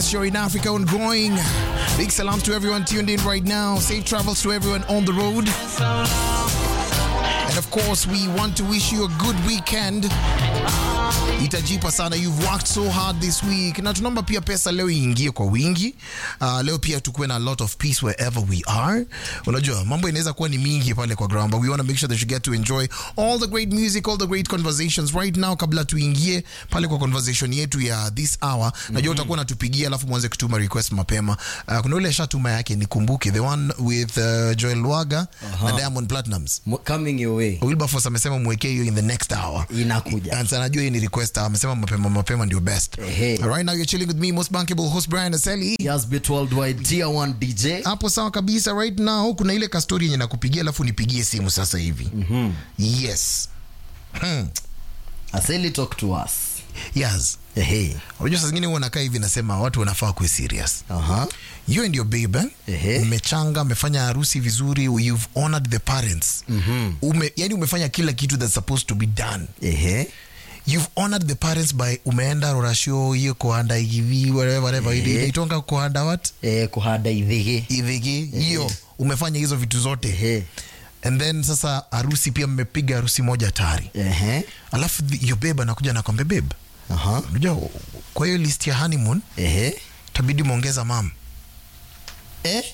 best show in Africa ongoing. Big salams to everyone tuned in right now. Safe travels to everyone on the road. And of course, we want to wish you a good weekend. Itajipa sana, you've worked so hard this week. Na tunaomba pia pesa leo iingie kwa wingi. Uh, leo pia tukuwe na a lot of peace wherever we are. Unajua mambo inaweza kuwa ni mingi pale kwa ground, but we want to make sure that you get to enjoy all the great music, all the great conversations right now. Kabla tuingie pale kwa conversation yetu ya this hour, najua utakuwa unatupigia alafu mwanze kutuma request mapema. Uh, kuna ule shatuma yake nikumbuke, the one with uh, Joel Waga na Diamond Platnumz. Mo- coming your way Wilberforce amesema mwekee hiyo in the next hour. inakuja And sana najua hii ni request hour. amesema mapema mapema ndio best. Ehe. Right now you're chilling with me most bankable host Brian Aseli. Yes, bit worldwide tier 1 DJ Hapo sawa kabisa. Right now kuna ile kastori yenye nakupigia alafu nipigie simu sasa hivi. Yes. Hmm. Aseli talk to us Yes. ehe Unajua saa zingine huwa nakaa hivi nasema watu wanafaa kuwe serious. aha You and your babe eh? Ehe. mmechanga mmefanya harusi vizuri you've honored the parents Ume, yani umefanya kila kitu that's supposed to be done ehe you've honored the parents by umeenda rorasho hiyo kuhanda hivi whatever whatever Ehe. inaitonga kuhanda what eh kuhada idhige idhigi hiyo umefanya hizo vitu zote ehe and then sasa harusi pia mmepiga harusi moja tari ehe alafu the- your babe anakuja anakwambia babe aha unajua kwa hiyo list ya honeymoon ehe tabidi mwongeza mam eh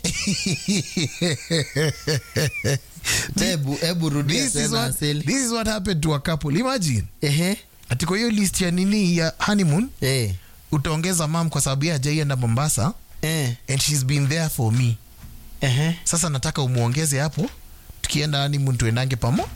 Ebu, ebu rudia this is, tena what, Aseli this is what happened to a couple imagine ehe ati kwa hiyo list ya nini ya honeymoon eh utaongeza mam kwa sababu yeye hajaienda mombasa eh and she's been there for me ehe sasa nataka umuongeze hapo tukienda honeymoon tuendange pamo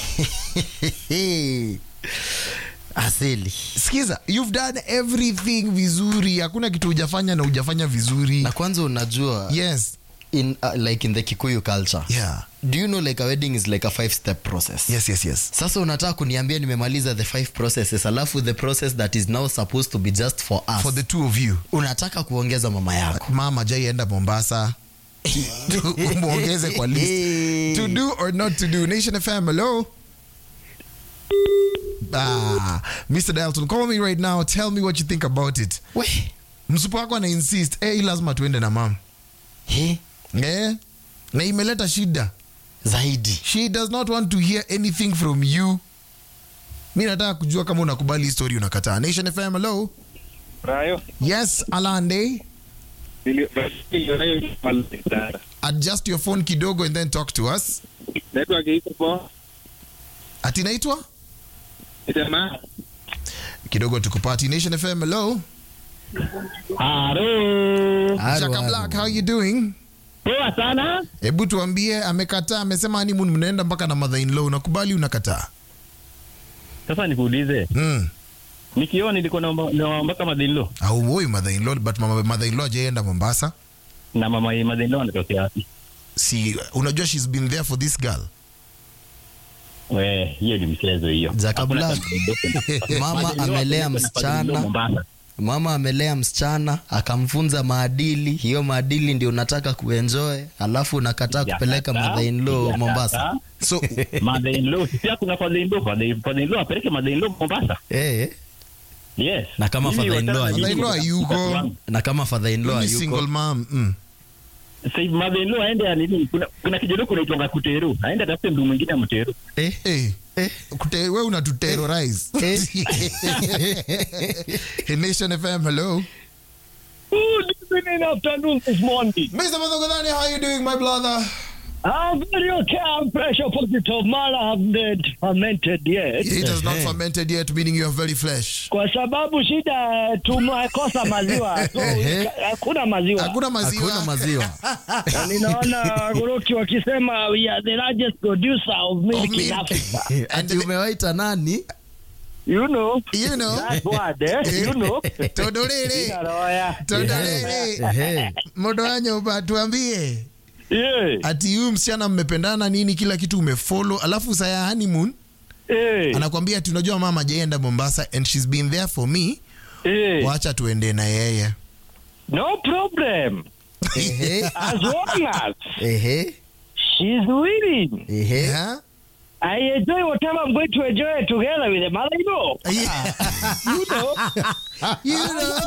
Aseli sikiza you've done everything vizuri hakuna kitu hujafanya na hujafanya vizuri na kwanza unajua yes in uh, like in the Kikuyu culture yeah do you know like a wedding is like a five step process yes yes yes sasa unataka kuniambia nimemaliza the five processes alafu the process that is now supposed to be just for us for the two of you unataka kuongeza mama yako mama jaienda mombasa Tu- umuongeze kwa list to do or not to do nation fm hello ah, mr dalton call me right now tell me what you think about it we msupu wako ana insist eh, hii lazima tuende na mama he eh? na imeleta shida zaidi she does not want to hear anything from you mi nataka kujua kama unakubali hii story unakataa nation fm hello Rayo, yes alande adjust your phone kidogo and then talk to us network iko poa. ati naitwa Sema. kidogo tukupati nation fm hello Halo. Haro, Shaka haro. black how you doing Poa sana. hebu tuambie amekataa amesema honeymoon mnaenda mpaka na mother in law unakubali unakataa Sasa nikuulize, mm. nikiona nilikuwa naomba naomba kama madhilo auoi mother in law but mama mother in law ajaenda mombasa na mama ya madhilo anatokea wapi? si unajua she's been there for this girl We, hiyo ni mchezo hiyo. Zaka Hakuna Black. madhilo. mama Madhilo amelea wanapeleka madhilo msichana Mombasa. mama amelea msichana akamfunza maadili hiyo maadili ndio unataka kuenjoy alafu unakataa kupeleka Sijakataa, mother in law sijakataa. mombasa so Mother-in-law, si kuna father-in-law, father- father-in-law apeleke mother-in-law Mombasa. eh Yes. Na kama Mimi father-in-law wachana na Father-in-law mimi hayuko. wakati wangu. na kama father in law mimi yuko single mom mm. Sasa hivi mother-in-law aende ya nini? Kuna kuna kijana kunaitwa Kuteru. Aende atafute mtu mwingine amteru. eh hey. eh Kute, we unatuterrorize eh hey, nation fm hello Good evening, afternoon, this morning. mr Madhogodhani, how you doing my brother I'm very okay. I'm pressure positive. Man, I haven't fermented yet. it has not Ehe. fermented yet meaning you are very fresh Kwa sababu shida tumekosa maziwa. So, Ehe. hakuna maziwa. hakuna maziwa hakuna maziwa Na Ninaona Goroki wakisema we are the largest producer of milk Of in milk. Africa. ati umewaita nani You know. you know That word, eh? You know. todorere Sina roya. todorere Ehe. modo wanyoba tuambie Yeah. ati huyu msichana mmependana nini kila kitu umefolo alafu saa ya honeymoon Eh. anakwambia ati unajua mama jaenda mombasa and she's been there for me Eh. wacha tuende na yeye No problem. Ehe. As long as Ehe. she's willing. Ehe. yeah? I enjoy whatever I'm going to enjoy together with the mother-in-law. Yeah. You know. you know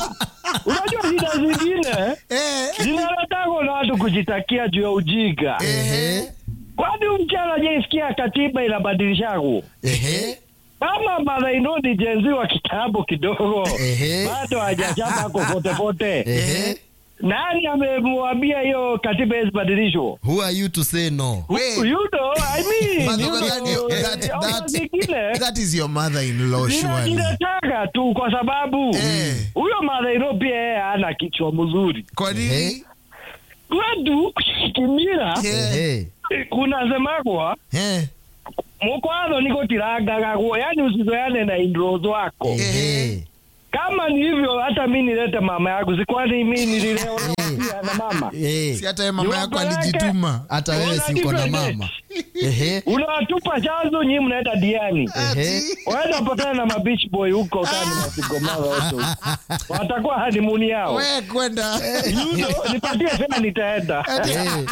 unajua shida zingine Eh, zinaletagwa na watu kujitakia juu ya ujinga ehe, kwani mchana jaisikia katiba inabadilishako Ehe. kama madhainoni jenzi wa kitambo kidogo Ehe. bado hajachapa ako potepote Ehe. nani amemwambia hiyo katiba isibadilishwa Who are you to say no? Wait. you know, I mean, But you that- know, that- eh, that- zingine that is your mother-in-law zina- surely. zinataka tu kwa sababu Eh. huyo madhaino pia yeye hana kichwa mzuri Kwa nini? Ehe. kwetu kimira Eh, Ehe. kunasemagwa eh, mukwadho niko tirangagagwo yani usizoyane na indros wako Ehe. kama ni hivyo hata mi nilete mama yangu sikwani mi nililewa pia na mama Eh. si hata ye mama yako Niwapeleke- alijituma. Hata wewe Wana si uko na different mama. Ehe. unawatupa chanzo nyii mnaenda diani Ehe. waenda patana na mabich boy huko kani nasigomara wote watakuwa hanimuni yao We kwenda. Yudo, nipatie sema nitaenda Eh.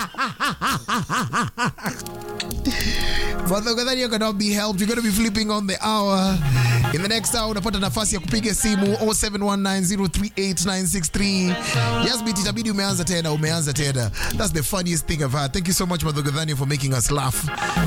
Brother Gadhani, you cannot be helped. You're going to be flipping on the hour. In the next hour, unapata nafasi ya kupiga simu 0719038963. Yes, bit itabidi umeanza tena, umeanza tena. That's the funniest thing I've had. Thank you so much, Brother Gadhani, for making us laugh.